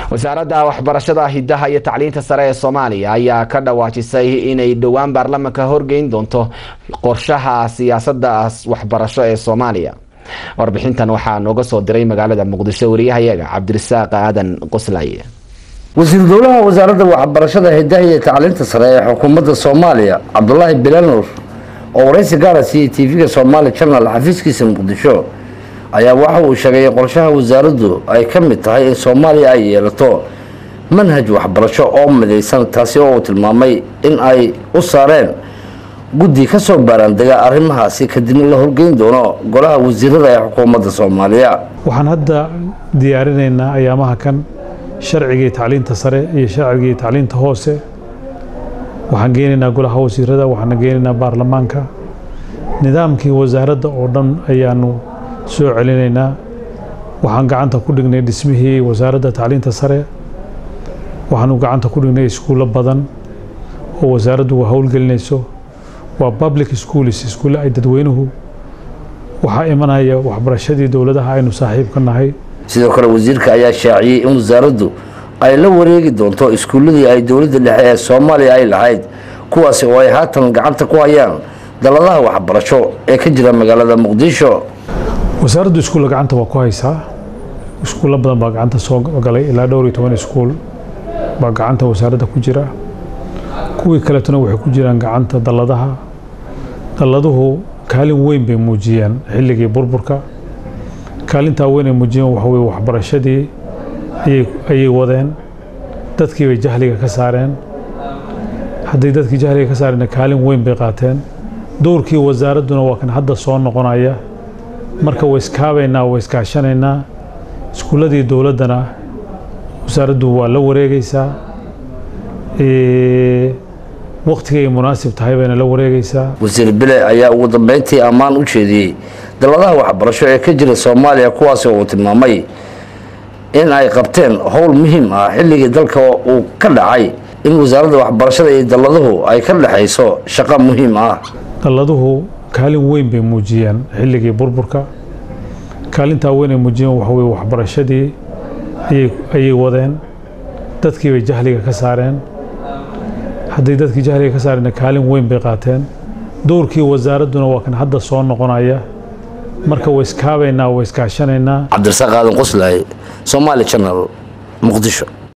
wasaaradda waxbarashada hidaha iyo tacliinta sare ee soomaaliya ayaa ka dhawaajisay inay dhowaan baarlamanka horgeyn doonto qorshaha siyaasadda waxbarasho ee soomaaliya warbixintan waxaa nooga soo diray magaalada muqdisho wariyahayaga cabdirasaaq aadan qoslaaye wasiir dowlaha wasaaradda waxbarashada hidaha iyo tacliinta sare ee xukuumadda soomaaliya cabdulaahi bilanuur oo waraysi gaara siiyey tv-ga somaali janal xafiiskiisa muqdisho ayaa waxa uu sheegay in qorshaha wasaaraddu ay ka mid tahay in soomaaliya ay yeelato manhaj waxbarasho oo midaysan taasi oo uu tilmaamay in ay u saareen guddi ka soo baaraandega arrimahaasi kadibna la horgeyn doono golaha wasiirada ee xukuumadda soomaaliya waxaan hadda diyaarinaynaa ayaamaha kan sharcigii tacliinta sare iyo sharcigii tacliinta hoose waxaan geenaynaa golaha wasiirada waxaan geenaynaa baarlamaanka nidaamkii wasaaradda oo dhan ayaanu soo celinaynaa waxaan gacanta ku dhignay dhismihii wasaaradda tacliinta sare waxaanu gacanta ku dhignay iskuullo badan oo wasaaraddu howlgelinayso waa public schools iskuulle ay dadweynuhu waxaa imanaya waxbarashadii dowladaha aynu saaxiib ka nahay sidoo kale wasiirka ayaa shaaciyey in wasaaraddu ay la wareegi doonto iskuulladii ay dowladda dhexe ee soomaaliya ay lahayd kuwaasi oo ay haatan gacanta ku hayaan daladaha waxbarasho ee ka jira magaalada muqdisho wasaaraddu iskuulla gacanta waa ku haysaa iskuullo badan baa gacanta soo galay ilaa dhowr iyo toban iskuul baa gacanta wasaaradda ku jira kuwii kaletuna waxay ku jiraan gacanta dalladaha dalladuhu kaalin weyn bay muujiyeen xilligii burburka kaalintaa weyn ay muujiyeen waxa weye waxbarashadii ayay wadeen dadkii bay jahliga ka saareen hadday dadkii jahliga ka saareenna kaalin weyn bay qaateen dowrkii wasaaradduna waa kan hadda soo noqonaya marka way iskaabaynaa way iskaashanaynaa iskuulladii dowladdana wasaaraddu waa la wareegaysaa wakhtigay munaasib tahay bayna la wareegaysaa wasiir bile ayaa ugu dambeyntii ammaan u jeediyey daladaha waxbarasho ee ka jira soomaaliya kuwaasi oo uu tilmaamay in ay qabteen howl muhiim ah xilligii dalka uu ka dhacay in wasaaradda waxbarashada iyo dalladuhu ay ka dhexayso shaqo muhiim ah dalladuhu kaalin weyn bay muujiyeen xilligii burburka kaalintaa weyn ay muujiyeen waxa weye waxbarashadii ayay wadeen dadkii bay jahliga ka saareen hadday dadkii jahliga ka saareenna kaalin weyn bay qaateen dowrkii wasaaradduna waa kan hadda soo noqonaya marka way iskaabaynaa way iskaashanaynaa cabdirasaaq aadan qoslaaye somaali janal muqdisho